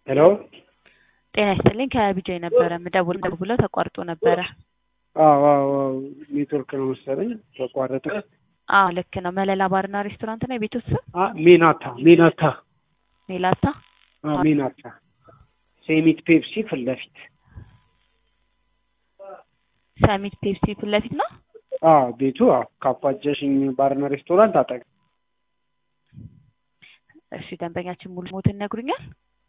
ሄሎ ጤና ይስጥልኝ ከቢጃይ ነበረ ምደውል ደውለው ተቋርጦ ነበረ። አዎ አዎ አዎ ኔትወርክ ነው መሰለኝ ተቋረጠ። አዎ ልክ ነው። መለላ ባርና ሬስቶራንት ነው የቤቱ ስም? አ ሜናታ ሜናታ ሜላታ አ ሜናታ ሴሚት ፔፕሲ ፊት ለፊት ሰሚት ፔፕሲ ፊት ለፊት ነው። አ ቤቱ አዎ ካፋጀሽኝ ባርና ሬስቶራንት አጠገብ እሺ ደንበኛችን ሙሉ ሞትን ይነግሩኛል?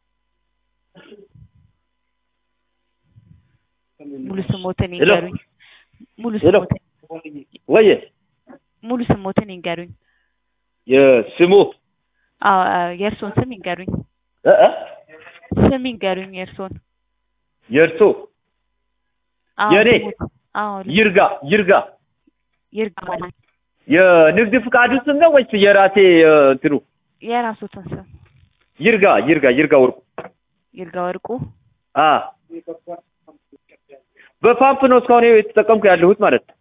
ሙሉ ስሞትን ሄሎ። ይንገሩኝ። ሙሉ ሄሎ። ስሞትን ወየ ሙሉ ስሞትን ይንገሩኝ። የስሙ አዎ የእርሶን ስም ይንገሩኝ። እ እ ስም ይንገሩኝ የእርሶን። የእርሶ አዎ የእኔ? ስሞት- አዎ ልክ- ይርጋ ይርጋ ይርጋ ማለት የንግድ ፍቃዱ ስም ነው ወይስ የራሴ እ፣ እንትኑ የራሶትን ስም ይርጋ ይርጋ ይርጋ ወርቁ ይርጋ ወርቁ። አ በፓምፕ ነው እስካሁን የተጠቀምኩ ያለሁት ማለት ነው።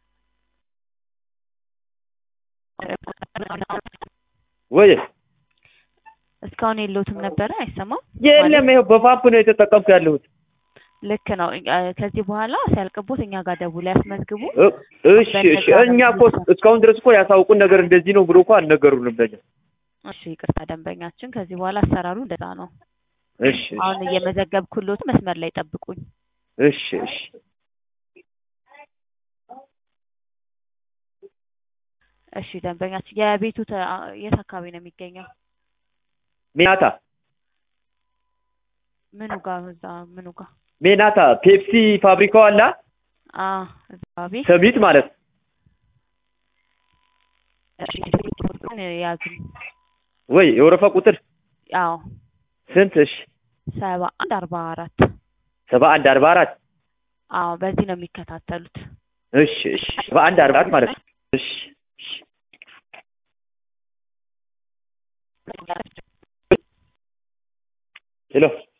ወየ እስካሁን የለውትም ነበረ አይሰማም። የለም ይኸው በፓምፕ ነው የተጠቀምኩ ያለሁት። ልክ ነው። እ- ከዚህ በኋላ ሲያልቅቦት እኛ ጋር ደውለው ያስመዝግቡ። እ፣ እሺ እሺ እኛ እኮ እስካሁን ድረስ እኮ ያሳውቁን ነገር እንደዚህ ነው ብሎ እኮ አልነገሩንም ለኛ። እሺ ይቅርታ ደንበኛችን፣ ከዚህ በኋላ አሰራሩ እንደዛ ነው። እሺ እሺ አሁን እየመዘገብኩሎት መስመር ላይ ጠብቁኝ። እሺ እሺ እሺ ደንበኛችን፣ የቤቱ ተ- የት አካባቢ ነው የሚገኘው? ሜናታ ምኑ ጋር? እዛ ምኑ ጋር? ሜናታ ፔፕሲ ፋብሪካው አላ አ እዛ አካባቢ። ሰሚት ማለት ነው። እሺ ቁጥሩን ያዙኝ። ወይ የወረፋ ቁጥር አዎ ስንት? እሺ ሰባ አንድ አርባ አራት ሰባ አንድ አርባ አራት አዎ በዚህ ነው የሚከታተሉት። እሺ እሺ ሰባ አንድ አርባ አራት ማለት ነው። እሺ እሺ ሄሎ